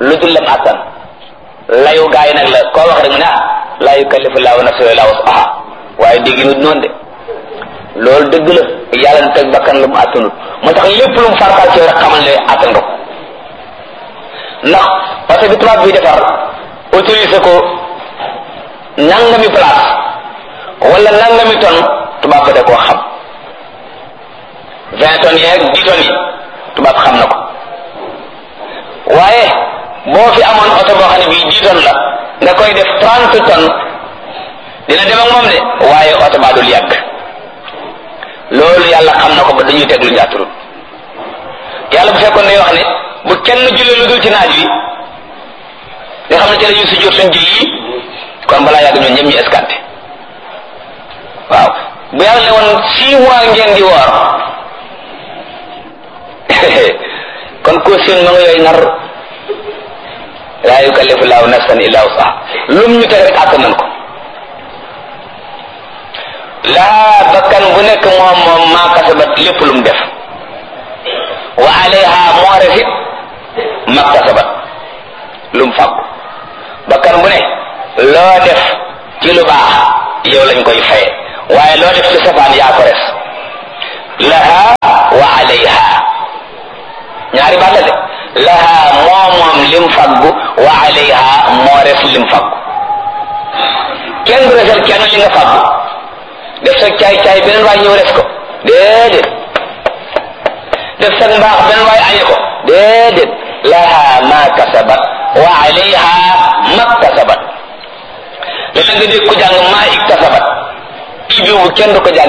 lu dul lam attan layu gaa yi nag la koo wax rek mu ne ah laa yukallifu laahu nafsan illaa wus'ahaa waaye dégg nu noonu de loolu dëgg la yàlla na teg bakkan lu mu attanut moo tax lépp lu mu fartaal ci yow rek xamal ne attan nga ko ndax parce que tubaab bi defar autorisé ko nangami place wala nangami tonne tubaab ba da koo xam vingt tonnes yeeg dix tonnes yi tubaab xam na ko waaye boo fi amoon oto boo xam ne bii dix tonnes la nga koy def trente tonnes dina dem ak moom de waaye oto baa dul yàgg loolu yàlla xam na ko ba dañuy teg lu njaaturut yàlla bu fekkoon ne wax ne bu kenn julli lu dul ci naaj wi nga xam ne ci la ñuy sujjóot suñ julli kon balaa yàgg ñoom ñëpp ñu escanté waaw bu yàlla ne woon six mois ngeen di woor kon ko seen ma nga yooyu nar laa yukallifu laahu nafsan illa wusaha lum ñu teg rek àtt nañ ko laa bakkan bu nekk moom moom maa kasabat lépp lu mu def wa alayha moo refit ma kasabat lu mu fàggu bakkan bu ne loo def ci lu baax yow lañ koy faye waaye loo def ci safaan yaa ko res laha wa alayha ñaari baat la de laha moo moom lim faggu wa alayha moo res lim faggu kenn du resal kenn li nga faggu def sa caay caay beneen waay ñëw res ko déedéet def sa mbaax beneen waay añe ko déedéet laha ma kasabat wa alayha ma kasabat léeg nga dégg ko jàng maa iktasabat kii bi kenn du ko jàng